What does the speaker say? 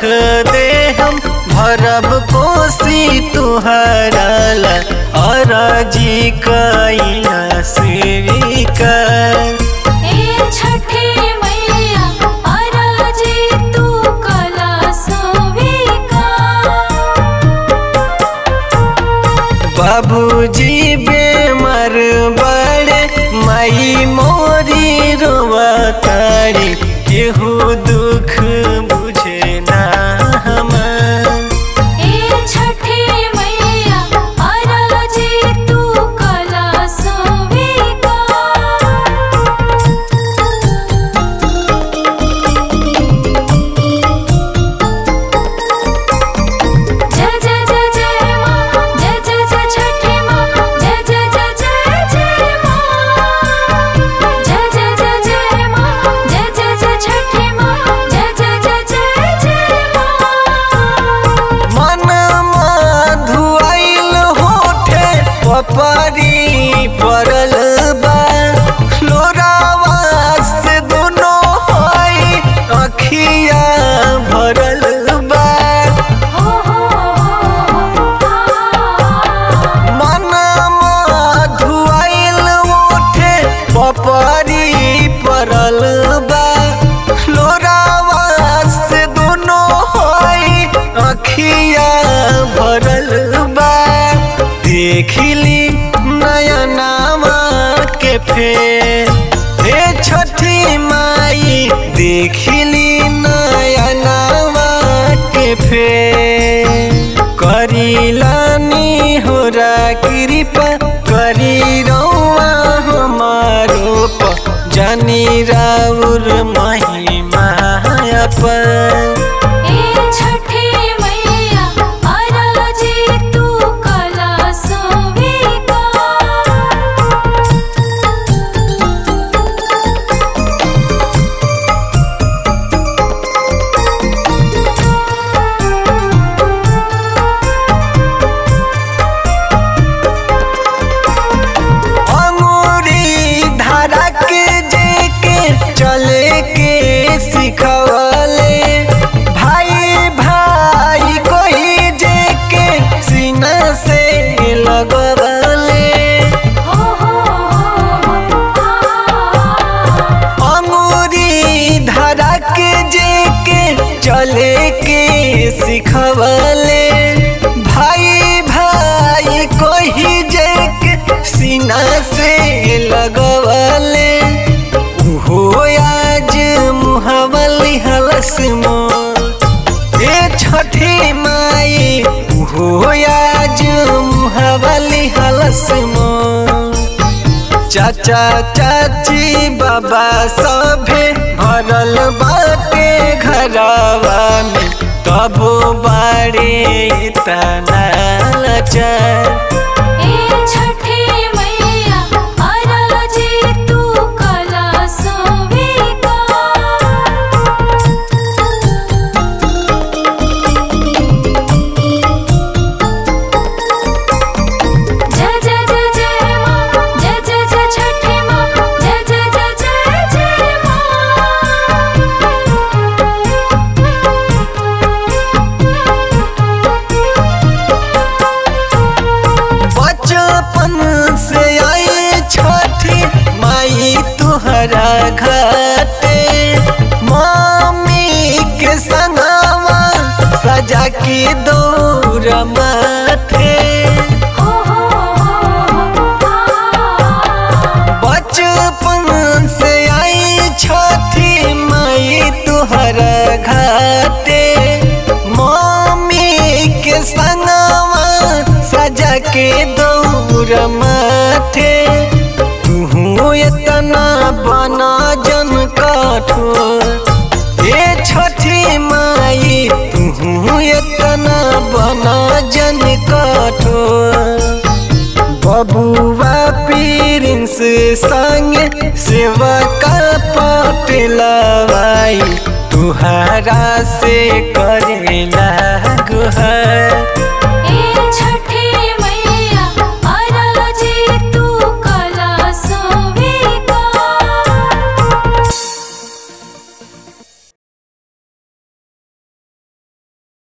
दे हम भरब कोसी तुहरा ला अरजी कैला स्वीकार ए छठी मैया अरजी तू कला स्वीकार बाबूजी बेमर बड़े माई मोरी रोवतारी केहू दुख बुझे ना हमार ए छठी मैया अरजी तू कला स्वीकार जय जय जय जय माँ जय जय जय छठी माँ जय जय जय जय जय माँ जय जय जय जय माँ जय जय जय छठी माँ जय जय जय जय जय माँ मन धुआइल होठे पपरी पड़ल बा लोरावा से दोनों होई अखिया भरल बा हो हो मन धुआइल ओठे पपरी पड़ल बा लोरावा से दोनों होई अखिया भरल बा देखली नयनामा के फेर हे छठी माई देखली नयनामा के फेर करीलानी होरा कृपा करी रौआ हमारो प जानी राउर महिमा पर ए छठी मैया अरजी तू कला स्वीकार अंगूरी धारा के जेके चले के सिखवले भाई भाई कोई जेके सीना से लगवले हो हो अंगूरी धारा के जेके चले के सिखवले भाई भाई कोई जेके सीना से लगवले उहो आज मुहवली हलस मोर ए छठी माई उहो आज मुहवली हलस मोर चाचा चाची बाबा सभे भरल बाटे घरवा में तबो बाड़े तना लाचार ए छठी मैया अरजी तू कला स्वीकार जय जय जय जय माँ जय जय जय छठी माँ जय जय जय जय जय बचपन से आई छठी माई तुहरा घाटे मम्मी के संगवा सजा के दौड़ माथे हो हो बचपन से आई छठी माई तुहरा घाटे मम्मी के संगवा सजा के दौड़ माथे तू इतना बना जन कठोर ए छठी माई तू इतना बना जन कठोर बबुआ प्रिंस संग सेवा का पटलवाई तुहरा से करेला गुहर ए छठी